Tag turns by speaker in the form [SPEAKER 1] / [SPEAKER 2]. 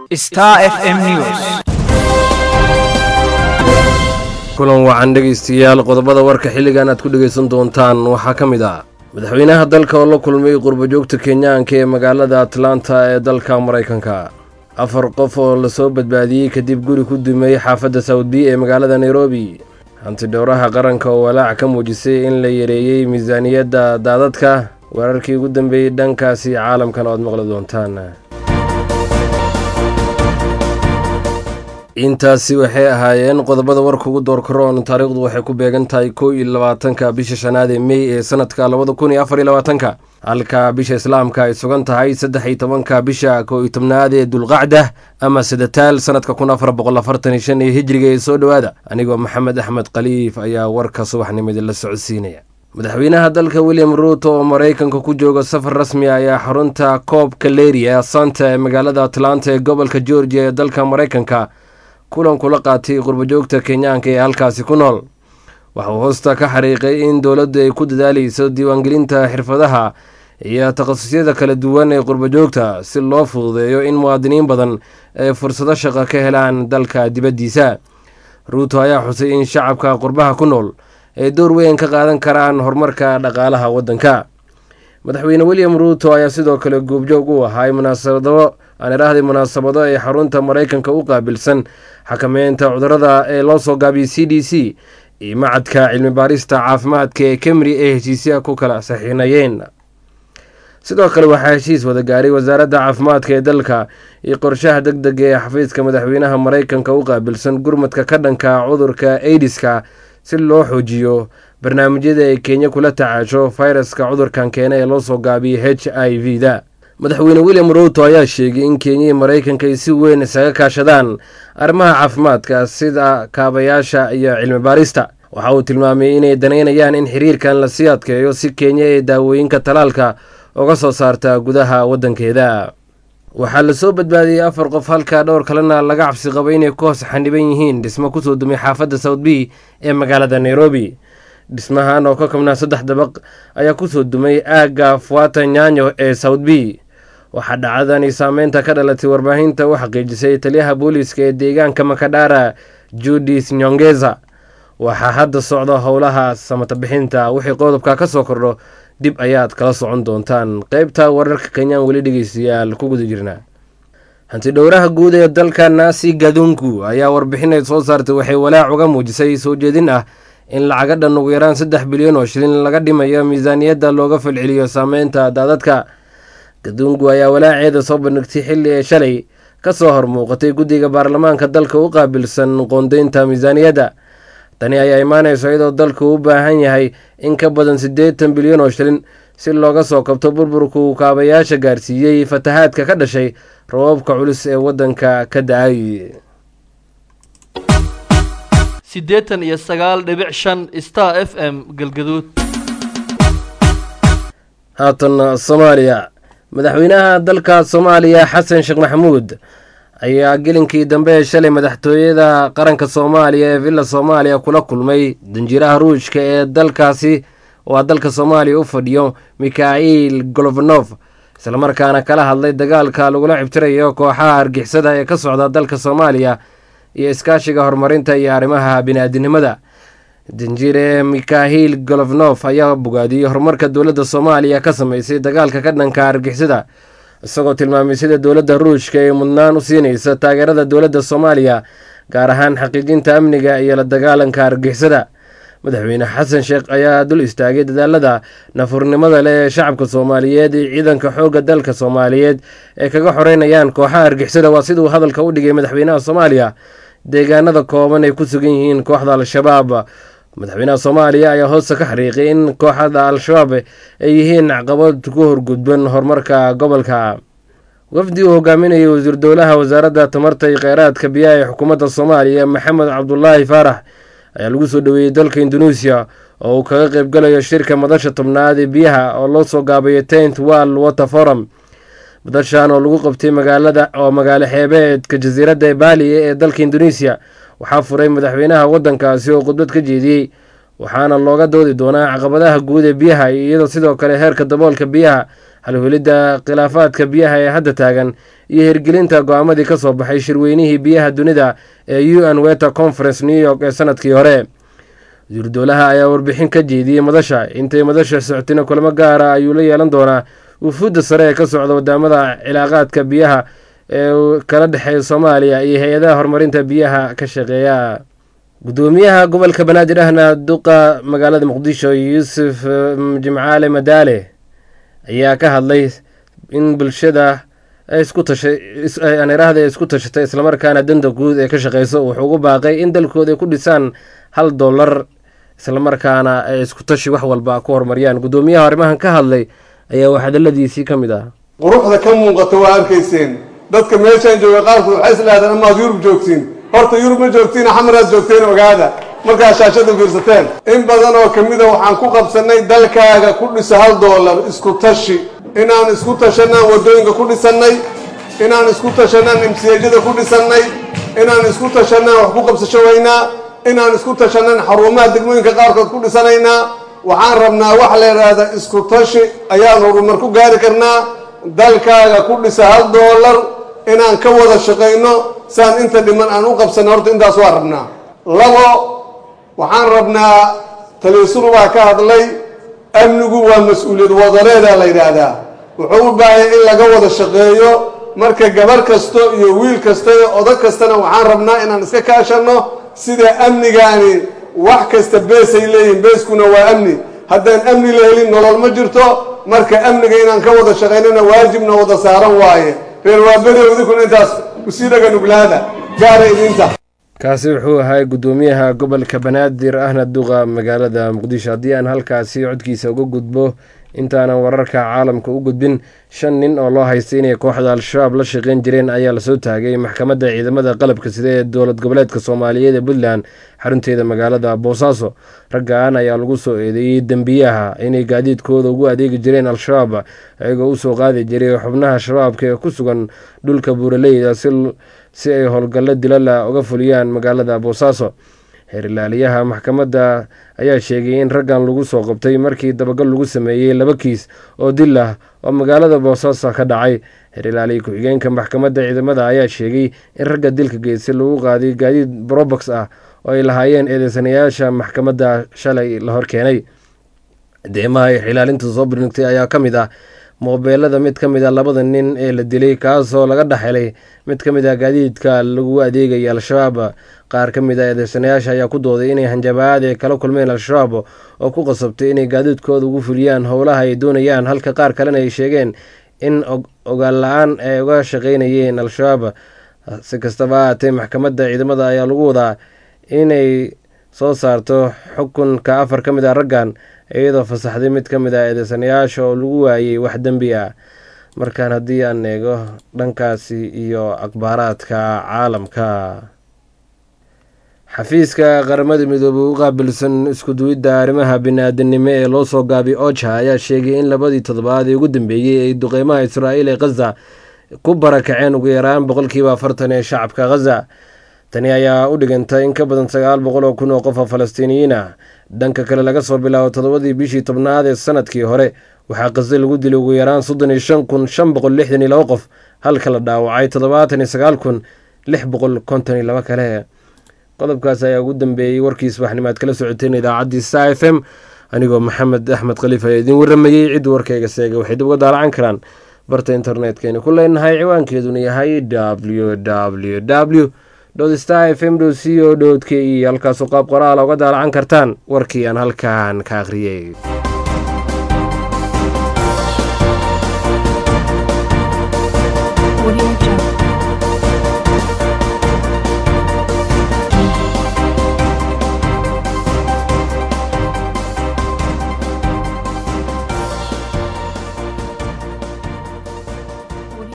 [SPEAKER 1] Star FM News.
[SPEAKER 2] kulan wacan dhegaystayaal qodobada warka xilligan aad ku dhegaysan doontaan waxaa ka mid ah madaxweynaha dalka oo la kulmay qurbajoogta kenyaanka ee magaalada atlanta ee dalka maraykanka afar qof oo lasoo badbaadiyey kadib guri ku dumay xaafadda sawdbi ee magaalada nairobi hantidhowraha qaranka oo walaac ka muujisay in la yareeyey miisaaniyadda daadadka weerarkii ugu dambeeyey dhankaasi caalamkan oo aad maqli doontaan intaasi waxay ahaayeen qodobada warka ugu doorkaroon taariikhdu waxay ku beegan tahay kow iyo labaatanka bisha shanaad ee mey ee sanadka labada kun iyo afar iyo labaatanka halka bisha islaamka ay sugan tahay saddex iyo tobanka bisha kow iyo tobnaad ee dulqacda ama sadataal sanadka kun afar boqol afartan iyo shan ee hijriga ee soo dhowaada anigoo maxamed axmed khaliif ayaa warka subaxnimada la socodsiinaya madaxweynaha dalka william ruuto oo maraykanka ku jooga safar rasmi ayaa xarunta koobka leri ee asanta ee magaalada atlanta ee gobolka georgia ee dalka maraykanka kulan kula qaatay qurbajoogta kenyaanka ee halkaasi ku nool waxa uu hoosta ka xariiqay in dowladdu ay ku dadaaleyso diiwaangelinta xirfadaha iyo takhasusyada kala duwan ee qurbajoogta si loo fududeeyo in muwaadiniin badan ay fursado shaqo ka helaan dalka dibaddiisa ruuto ayaa xusay in shacabka qurbaha ku nool ay door weyn ka qaadan karaan horumarka dhaqaalaha waddanka madaxweyne william ruuto ayaa sidoo kale goobjoog u ahaa munaasabado aan idhaahday munaasabado ay xarunta maraykanka u qaabilsan xakameynta cudurada ee loo soo gaabiyey c d c iyo macadka cilmi baarista caafimaadka ee kemri ee heshiisyaha ku kala saxiinayeen sidoo kale waxaa heshiis wada gaaray wasaaradda caafimaadka ee dalka iyo qorshaha deg dega ee xafiiska madaxweynaha maraykanka u qaabilsan gurmadka ka dhanka cudurka aidiska si loo xoojiyo barnaamijyada ay kenya kula tacaasho fayraska cudurkan keena ee loo soo gaabiyey h i v da madaxweyne william ruuto ayaa sheegay in kenya iyo maraykanka ay si weyn isaga kaashadaan arrimaha caafimaadka sida kaabayaasha iyo cilmi baarista waxa uu tilmaamay inay danaynayaan in xiriirkan lasii adkeeyo si kenya ee daawooyinka talaalka uga soo saarta gudaha waddankeeda waxaa lasoo badbaadiyey afar qof halka dhowr kalena laga cabsi qabo inay ku hoos xaniban yihiin dhismo kusoo dumay xaafadda south b ee magaalada nairobi dhismahan oo ka kabnaa saddex dabaq ayaa kusoo dumay aagga fuata nyanyo ee south b waxaa dhacdani saameynta ka dhalatay warbaahinta u xaqiijisay taliyaha booliiska ee deegaanka makadhara judis nyongeza waxaa hadda socda howlaha samatabixinta wixii qodobka ka soo kordho dib ayaad kala socon doontaan qeybta wararka kenyaan weli dhegeystayaal ku guda jirnaa hantidhowraha guud ee dalka naasi gadunku ayaa warbixinay soo saartay waxay walaac uga muujisay soo jeedin ah in lacaga dhan ugu yaraan saddex bilyan oo shilin laga dhimayo miisaaniyadda looga falceliyo saameynta daadadka gadungu ayaa walaaceeda soo bandhigtay xilli ee shalay ka soo hormuuqatay guddiga baarlamaanka dalka u qaabilsan qoondeynta miisaaniyadda tani ayaa imaanayso iyadoo dalku u baahan yahay in ka badan siddeetan bilyan oo shilin si looga soo kabto burburku kaabayaasha gaarsiiyey fatahaadka ka dhashay raboobka culus ee waddanka ka da-ay
[SPEAKER 3] siddeetan iyo sagaal dhibic shan star f m galgaduud
[SPEAKER 2] haatan soomaaliya madaxweynaha dalka soomaaliya xasan sheekh maxamuud ayaa gelinkii dambe ee shalay madaxtooyada qaranka soomaaliya ee villa soomaaliya kula kulmay danjiraha ruushka ee dalkaasi waa dalka soomaaliya u fadhiyo mikhail golofanof islamarkaana kala hadlay dagaalka lagula cibtirayo kooxaha argixisada ee ka socda dalka soomaaliya iyo iskaashiga horumarinta iyo arrimaha bini-aadinimada danjire mikhahil golofnof ayaa bogaadiyey horumarka dowladda soomaaliya ka sameysay dagaalka ka dhanka argixisada isagoo tilmaamay sida dowladda ruushka ay mudnaan u siinaysa taageerada dowladda soomaaliya gaar ahaan xaqiijinta amniga iyo la dagaalanka argixisada madaxweyne xasan sheekh ayaa dul istaagay dadaalada nafurnimada leh ee shacabka soomaaliyeed iyo ciidanka xoogga dalka soomaaliyeed ee kaga xoreynayaan kooxaha argixisada waa siduu hadalka u dhigay madaxweynaha soomaaliya deegaanada kooban ay ku sugan yihiin kooxda al-shabaab madaxweynaha soomaaliya ayaa hoosta ka xariiqay in kooxda al-shabaab ay yihiin caqabad ku horgudban horumarka gobolka wafdi uu hogaaminayay wasiir dowlaha wasaaradda tamarta iyo kheyraadka biyaha ee xukuumadda soomaaliya maxamed cabdulaahi faarax ayaa lagu soo dhoweeyey dalka induneisiya oo uu kaga qeybgalayo shirka madasha tobnaad ee biyaha oo loo soo gaabayo tent world water forum madashan oo lagu qabtay magaalada oo magaalo xeebeedka jasiiradda baali ee dalka induneisiya waxaa furay madaxweynaha waddankaasi oo khudbad ka jeediyey waxaana looga doodi doonaa caqabadaha guud ee biyaha iyadoo sidoo kale heerka daboolka biyaha halwelidda khilaafaadka biyaha ee hadda taagan iyo hirgelinta go-aamadii ka soo baxay shirweynihii biyaha dunida ee u n weta conference new york ee sanadkii hore wasiiru dowlaha ayaa warbixin ka jeediyey madasha intay madasha socotina kulamo gaara ayuu la yeelan doonaa wufuudda sare ee ka socda wadaamada cilaaqaadka biyaha ee kala dhexeeya soomaaliya iyo hay-adaha horumarinta biyaha ka shaqeeya gudoomiyaha gobolka banaadir ahna duqa magaalada muqdisho yuusuf jimcaale madaale ayaa ka hadlay in bulshada isku tashaaniraahda isku tashatay islamarkaana danta guud ee ka shaqeyso wuxuu ugu baaqay in dalkooda ay ku dhisaan hal dollar islamarkaana ay isku tashi wax walba ku horumariyaan gudoomiyaha arrimahan ka hadlay ayaa wax hadaladiisii ka mid ah
[SPEAKER 1] quruxda ka muuqata waa arkayseen dadka meeshaan jooga qaarkood waxay islahdeen amaad yurub joogtiin horta yurub ma joogtiin xamaraad joogteen ogaada markaad shaashada fiirsateen in badan oo ka mida waxaan ku qabsannay dalkaaga ku dhiso hal doolar isku tashi inaan isku tashanaan waddooyinka ku dhisannay inaan isku tashanaan imsiyaajada ku dhisannay inaan isku tashanaan wax ku qabsasho weynaa inaan isku tashanaan xarumaha degmooyinka qaarkood ku dhisanaynaa waxaan rabnaa wax la yidhaahda isku tashi ayaan horumar ku gaari karnaa dalkaaga ku dhisa hal doolar inaan ka wada shaqayno saan inta dhiman aan u qabsanno horta intaas waa rabnaa labo waxaan rabnaa taliisulu baa ka hadlay amnigu waa mas-uuliyad wadareeda la yidhaahdaa wuxuu u baahaya in laga wada shaqeeyo marka gabar kasto iyo wiil kasta iyo odag kastana waxaan rabnaa inaan iska kaashanno sida amnigaani wax kasta beesay leeyihin beeskuna waa amni haddaan amni la helin nolol ma jirto marka amniga inaan ka wada shaqaynona waajibna wada saaran waaye reer waaberi idinkuna intaas usii dhaga nuglaada gaara idinta
[SPEAKER 2] kaasi wuxuu ahaa gudoomiyaha gobolka banaadir ahna duqa magaalada muqdisho haddii aan halkaasi codkiisa uga gudbo intaanan wararka caalamka u gudbin shan nin oo loo haystay inay kooxda al-shabaab la shaqeyn jireen ayaa lasoo taagay maxkamadda ciidamada qalabka sida ee dowlad goboleedka soomaaliyeed ee puntland xarunteeda magaalada boosaaso raggan ayaa lagu soo eedeeyey dembiyaha inay gaadiidkooda ugu adeegi jireen al-shabaab iyagoo usoo qaadi jiray xubnaha shabaabka ee ku sugan dhulka buuraleyda si ay howlgallo dilala uga fuliyaan magaalada boosaaso xeerilaaliyaha maxkamadda ayaa sheegay in raggan lagu soo qabtay markii dabagal lagu sameeyey laba kiis oo dil ah oo magaalada boosaaso ka dhacay xeerilaaliya ku-xigeenka maxkamadda ciidamada ayaa sheegay in ragga dilka geystay lagu qaaday gaadiid brobox ah oo ay lahaayeen eedeysanayaasha maxkamadda shalay la horkeenay deemaha ay xilaalinta soo birnigtay ayaa ka mid ah moobeelada mid ka mid a labada nin ee la dilay kaasoo laga dhexelay mid ka mid ah gaadiidka lagu adeegaya al-shabaab qaar ka mid a eedeysanayaasha ayaa ku dooday inay hanjabaad ay kala kulmeen al-shabaab oo ku qasabtay inay gaadiidkooda ugu fuliyaan howlaha ay doonayaan halka qaar kalena ay sheegeen in ogaal la-aan ay uga shaqeynayeen al-shabaab si kastaba ahaatee maxkamadda ciidamada ayaa lagu wadaa inay soo saarto xukunka afar ka mid ah raggan iyadoo fasaxday mid ka mid ah eedeysanayaasha oo lagu waayey wax dembi ah markaan haddii aan eego dhankaasi iyo akhbaaraadka caalamka xafiiska qaramada midoobey u qaabilsan iskuduwidda arrimaha bini-aadanimo ee loo soo gaabay oja ayaa sheegay in labadii toddobaad ee ugu dambeeyey ay duqeymaha israa'iil ee khaza ku barakaceen ugu yaraan boqolkiiba afartan ee shacabka khaza tani ayaa u dhigantay in ka badan sagaal boqol oo kun oo qof oo falastiiniyiin ah dhanka kale laga soo bilaabo toddobadii bishii tobnaad ee sanadkii hore waxaa khaza lagu dilay ugu yaraan soddon iyo shan kun shan boqol lixdan iyo labo qof halka la dhaawacay toddobaatan iyo sagaal kun lix boqol konton iyo labo kale qodobkaas ayaa ugu dambeeyey warkii subaxnimaad kala socoteen idaacaddii sa f m anigoo maxamed axmed khaliif ayaa idiin waramayey cid warkayga seega waxay dib uga daalacan karaan barta internetkeenii ku leenahay ciwaankeeduna yahay w w w star f m c o k e halkaasoo qaab qoraala uga daalacan kartaan warkii aan halkan ka akhriyey